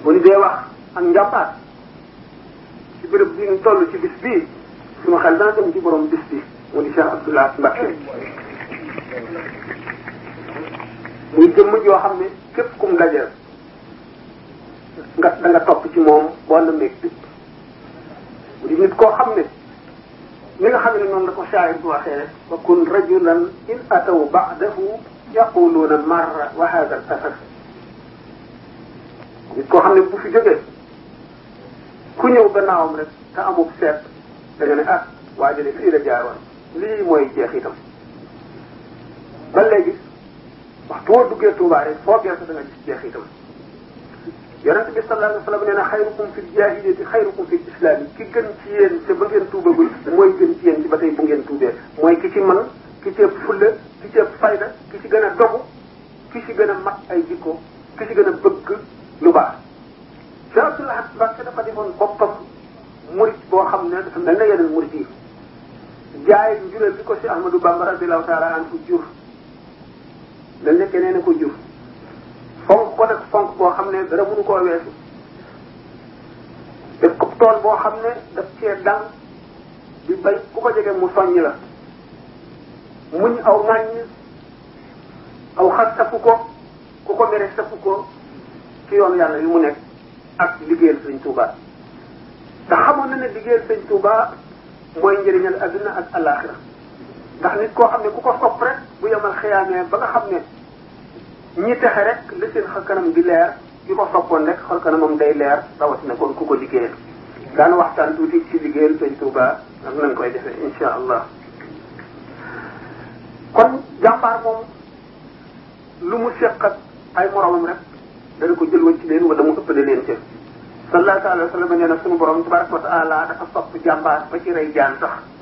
bu ñu dee wax ak njàmbaar ci béréb bi ñu toll ci bis bii suma xel dana dem ci borom bis bi mu di Cheikh Abdoulaye Mbacke muy jëmm joo xam ne képp kum dajal nga da nga topp ci moom boo na meeg bi mu di nit koo xam ne ni nga xam ne noonu la ko shaayir bu waxee rek wa kun rajulan in ataw ba'dahu yaquluuna marra wa hada al asar nit koo xam ne bu fi jógee ku ñëw gannaawam rek te amul seet da nga ne ah waa jële fii la jaaroon lii mooy jeex itam ba léegi waxtu woo duggee Tuubaa rek foo geesu da nga gis jeex itam yonente bi sallallahu alayhi wa sallam nee na xayrukum fi jaahiliyati xayrukum fi islam yi ki gën ci yéen te ba ngeen tuubagul mooy gën ci yéen ci ba tey bu ngeen tuubee mooy ki ci man ki ci ëpp fulla ki ci ëpp fayda ki ci gën a dogu ki ci gën a mat ay jikko ki ci gën a bëgg lu baax Cheikh Abdoulaye Mbacke dafa defoon boppam murit boo xam ne dafa mel na yeneen murit yi jaay njureel bi ko si Ahmadou Bamba radiallahu taala anhu jur mel ne keneen a ko jur fonk ko nag fonk boo xam ne dara mënu koo weesu def ko tool boo xam ne daf cee dal di bay ku ko jege mu soññ la muñ aw ŋàññ aw xas safu ko ku ko mere safu ko ci yoon yàlla yu mu nekk ak liggéeyal sëñ Touba te xamoon na ne liggéeyal sëñ Touba mooy njëriñal adduna ak alaxira ndax nit koo xam ne ku ko sopp rek bu yemal xiyaamee ba nga xam ne ñi texe rek la seen xar kanam di leer ki ko soppoon rek xar kanamam day leer rawatina kon ku ko liggéeyal daan waxtaan tuuti ci liggéeyal sëñ Touba ak nañ koy defee insha allah kon jàmbaar moom lu mu seq ak ay moromam rek dana ko jël woon ci leen wala mu ëppale leen ca sallallahu alayhi wa sallam nee na sunu borom tabaraka wa taala dafa sopp jàmbaar ba ci rey jaan sax